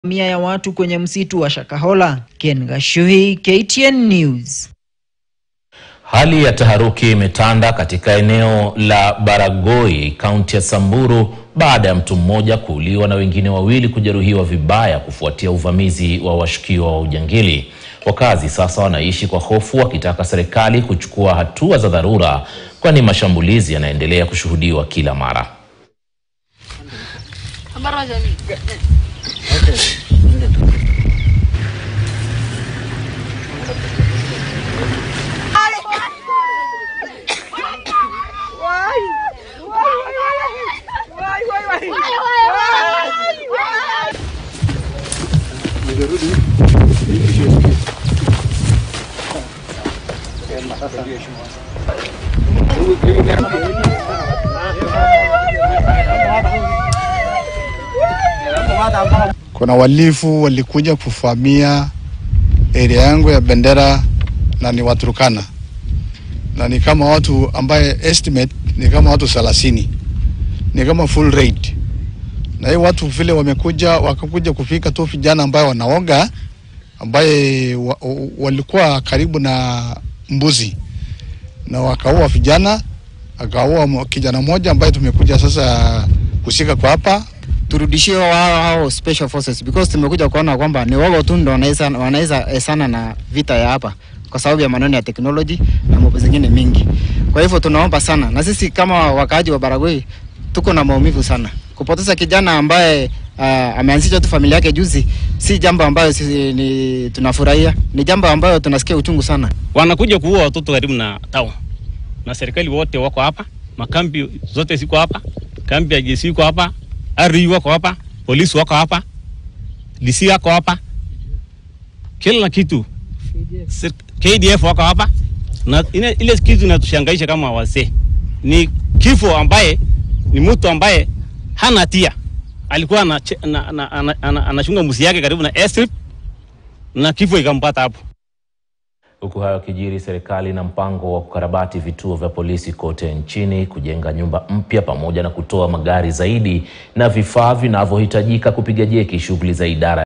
Mia ya watu kwenye msitu wa Shakahola. Ken Gashuhi, KTN News. Hali ya taharuki imetanda katika eneo la Baragoi, kaunti ya Samburu baada ya mtu mmoja kuuliwa na wengine wawili kujeruhiwa vibaya kufuatia uvamizi wa washukiwa wa ujangili. Wakazi sasa wanaishi kwa hofu wakitaka serikali kuchukua hatua za dharura kwani mashambulizi yanaendelea kushuhudiwa kila mara. Kuna walifu walikuja kuvamia area yangu ya Bendera na ni Waturkana na ni kama watu ambaye estimate ni kama watu thelathini, ni kama full raid. Na hii watu vile wamekuja wakakuja kufika tu vijana ambaye wanaoga ambaye wa, walikuwa karibu na mbuzi na wakaua vijana, akaua kijana mmoja ambaye tumekuja sasa kushika kwa hapa turudishie wao hao special forces because tumekuja kuona kwamba ni wao tu ndo wanaweza wanaweza esana na vita ya hapa kwa sababu ya maneno ya teknoloji na mambo zingine mingi. Kwa hivyo tunaomba sana, na sisi kama wakaaji wa Baragoi tuko na maumivu sana. Kupoteza kijana ambaye uh, ameanzisha tu familia yake juzi, si jambo ambayo sisi ni tunafurahia, ni jambo ambayo tunasikia uchungu sana. Wanakuja kuua watoto karibu na town, na serikali wote wako hapa, makambi zote ziko hapa, kambi ya jeshi iko hapa, RU wako hapa, polisi wako hapa, DC wako hapa, kila kitu KDF wako hapa, na ile, ile kitu inatushangaisha kama wazee ni kifo ambaye ni mtu ambaye hana hatia, alikuwa anachunga ana, ana, ana, ana musi yake karibu na airstrip na kifo ikampata hapo. Huku hayo kijiri, serikali na mpango wa kukarabati vituo vya polisi kote nchini, kujenga nyumba mpya pamoja na kutoa magari zaidi na vifaa vinavyohitajika kupiga jeki shughuli za idara